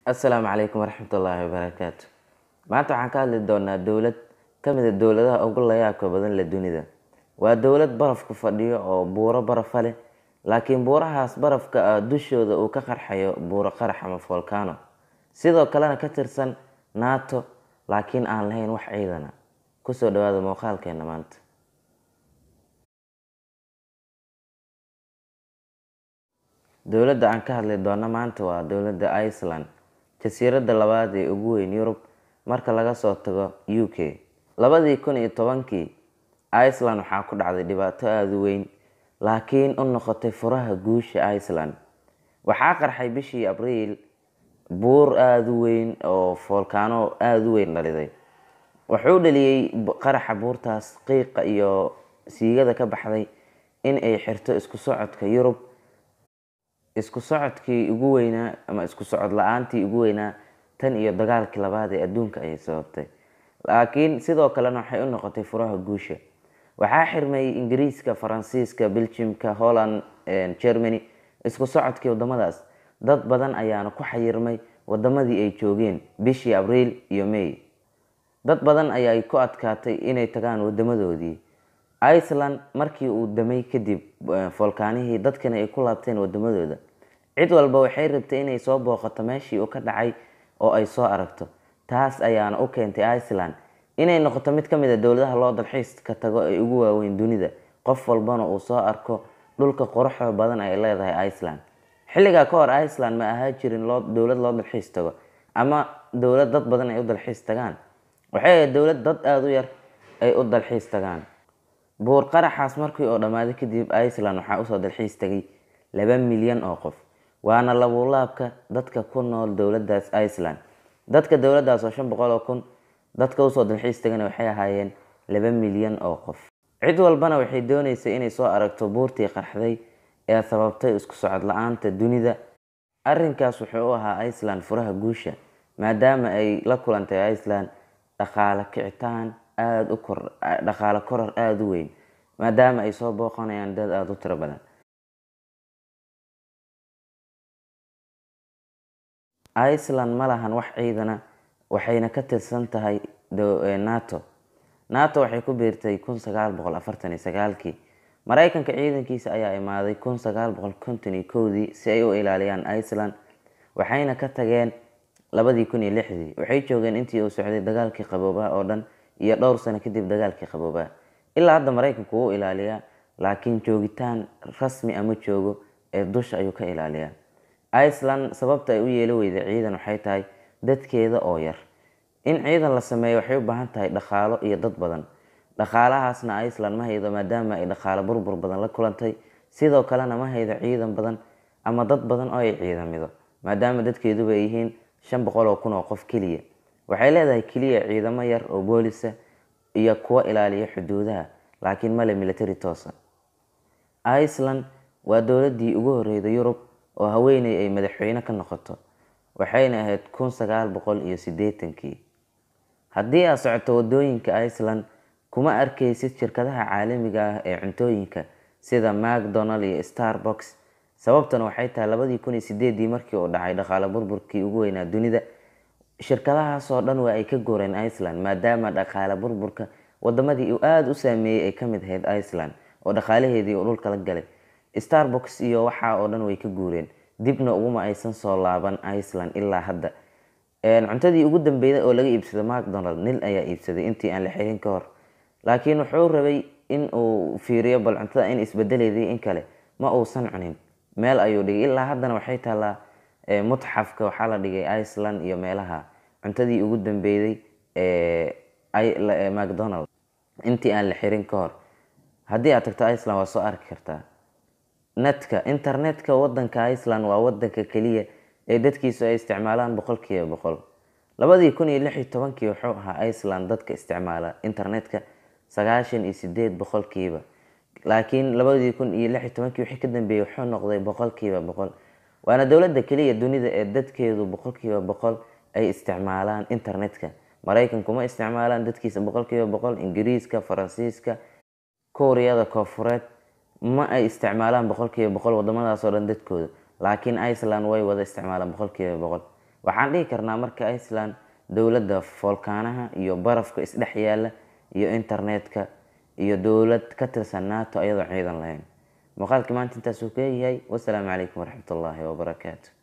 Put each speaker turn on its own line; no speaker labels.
assalaamu calaykum waraxmatullaahi wabarakaatu maanta waxaan ka hadli doonaa dowlad ka mid a dowladaha ugu layaabka badan leh dunida waa dowlad barafku fadhiyo oo buuro barafa leh laakiin buurahaas barafka ah dushooda uu ka qarxayo buuro qarax ama volcano sidoo kalena ka tirsan nato laakiin aan lahayn wax ciidana kusoo dhawaada muuqaalkeena maanta dowladda aan ka hadli doono maanta waa dowladda iceland jasiiradda labaad ee ugu weyn yurub marka laga soo tago u k labadii kun iyo tobankii iceland waxaa ku dhacday dhibaato aada u weyn laakiin u noqotay furaha guusha iceland waxaa qarxay bishii abriil buur aada u weyn oo volcano aada u weyn dhaliday wuxuu dhaliyey qaraxa buurtaas qiiqa iyo siigada ka baxday in ay xirto isku socodka yurub isku socodkii ugu weynaa ama isku socod la-aantii ugu weynaa tan iyo dagaalkii labaad ee adduunka ayay sababtay laakiin sidoo kalena waxay u noqotay furaha guusha waxaa xirmay ingiriiska faransiiska belgiumka holland germany isku socodkii wadamadaas dad badan ayaana ku xayirmay wadamadii ay joogeen bishii abriil iyo may dad badan ayaay ku adkaatay inay tagaan wadamadoodii iceland markii uu damay kadib volkaanihii dadkana ay ku laabteen wadamadooda cid walba waxay rabtay inay soo booqato meeshii uu ka dhacay oo ay soo aragto taas ayaana u keentay iceland inay noqoto mid ka mid a dowladaha loo dalxiiska tago ee ugu waaweyn dunida qof walbana uu soo arko dhulka quruxda badan ay leedahay iceland xilligaa ka hor iceland ma ahaa jirin dowlad loo dalxiis tago ama dowlad dad badan ay u dalxiis tagaan waxay ahayd dowlad dad aada u yar ay u dalxiis tagaan buur qaraxaas markii oo dhammaaday kadib iceland waxaa usoo dalxiis tagay laba milyan oo qof waana labuulaabka dadka ku nool dowladaas iceland dadka dowladaas oo shan boqol oo kun dadka usoo dalxiis tagana waxay ahaayeen laba milyan oo qof cid walbana waxay dooneysay inay soo aragto buurtii qarxday ee sababtay isku socod la-aanta dunida arrinkaas wuxuu u ahaa iceland furaha guusha maadaama ay la kulantay iceland dhaqaale kicitaan aada u kor dhaqaale koror aada u weyn maadaama ay soo booqanayaan dad aada u tiro badan iceland ma lahan wax ciidana waxayna ka tirsan tahay nato nato waxay ku biirtay kun sagaal boqol afartan iyo sagaalkii mareykanka ciidankiisa ayaa imaaday kun sagaal boqol konton iyo kowdii si ay u ilaaliyaan iceland waxayna ka tageen labadii kun iyo lixdii waxay joogeen intii uu socday dagaalkii qaboobaha oo dhan iyo dhowr sano kadib dagaalkii qaboobaha ilaa hadda maraykanku wuu ilaaliyaa laakiin joogitaan rasmi ama joogo ee dusha ayuu ka ilaaliyaa iceland sababta ay u yeelo weyday ciidan waxay tahay dadkeeda oo yar in ciidan la sameeyo waxay u baahan tahay dhaqaalo iyo dad badan dhaqaalahaasna iceland ma haydo maadaama ay dhaqaalo burbur badan la kulantay sidoo kalena ma haydo ciidan badan ama dad badan oo ay ciidamido maadaama dadkeeduba ay yihiin shan boqol oo kun oo qof keliya waxay leedahay keliya ciidamo yar oo boolisa iyo kuwa ilaaliya xuduudaha laakiin male military toosa iceland waa dowladii ugu horeyda yurub oo haweeney ay madaxweyne ka noqoto waxayna ahayd kun sagaal boqol iyo sideetankii haddii aad socoto wadooyinka iceland kuma arkaysid shirkadaha caalamiga ah ee cuntooyinka sida macdonald iyo starbox sababtana waxay tahay labadii kun iyo sideedii markii uu dhacay dhaqaale burburkii ugu weynaa dunida shirkadahaasoo dhan waa ay ka gooreen iceland maadaama dhaqaale burburka wadamadii uu aada u saameeyey ay kamid ahayd iceland oo dhaqaalaheedii uu dhulka la galay starbox iyo waxaa oo dhan way ka guureen dibna uguma aysan soo laaban iceland ilaa hadda cuntadii ugu dambeyda oo laga iibsado macdonald nil ayaa iibsaday intii aan la xirin ka hor laakiin wuxuu rabay in uu fiiriyo bal cuntada in isbedeleedii in kale ma uusan cunin meel ayuu dhigay ilaa haddana waxay taallaa mutxafka waxaa la dhigay iceland iyo meelaha cuntadii ugu dambeyday macdonald intii aan la xirin ka hor haddii aad tagto iceland waa soo arki kartaa netka internetka wadanka iceland waa wadanka keliya ee dadkiisu ay isticmaalaan boqolkiiba boqol labadii kun iyo lix iyo tobankii wuxuu ahaa iceland dadka isticmaala internetka sagaashan iyo sideed boqolkiiba laakiin labadii kun iyo lix iyo tobankii wixii ka dambeeyey wuxuu noqday boqolkiiba boqol waana dowladda keliya dunida ee dadkeedu boqolkiiba boqol ay isticmaalaan internetka maraykanku ma isticmaalaan dadkiisa boqolkiiba boqol ingiriiska faransiiska kuuriyada koofureed ma ay isticmaalaan boqolkiiba boqol wadamadaas oo dhan dadkooda laakiin iceland way wada isticmaalaan boqolkiiba boqol waxaan dhihi karnaa marka iceland dowladda foolkaanaha iyo barafka isdhex yaala iyo internetka iyo dowlad ka tirsan nato ayadoo ciidan lahayn muuqaalkii maanta intaasuu ka yahay wasalaamu calaykum waraxmatullaahi wabarakaatu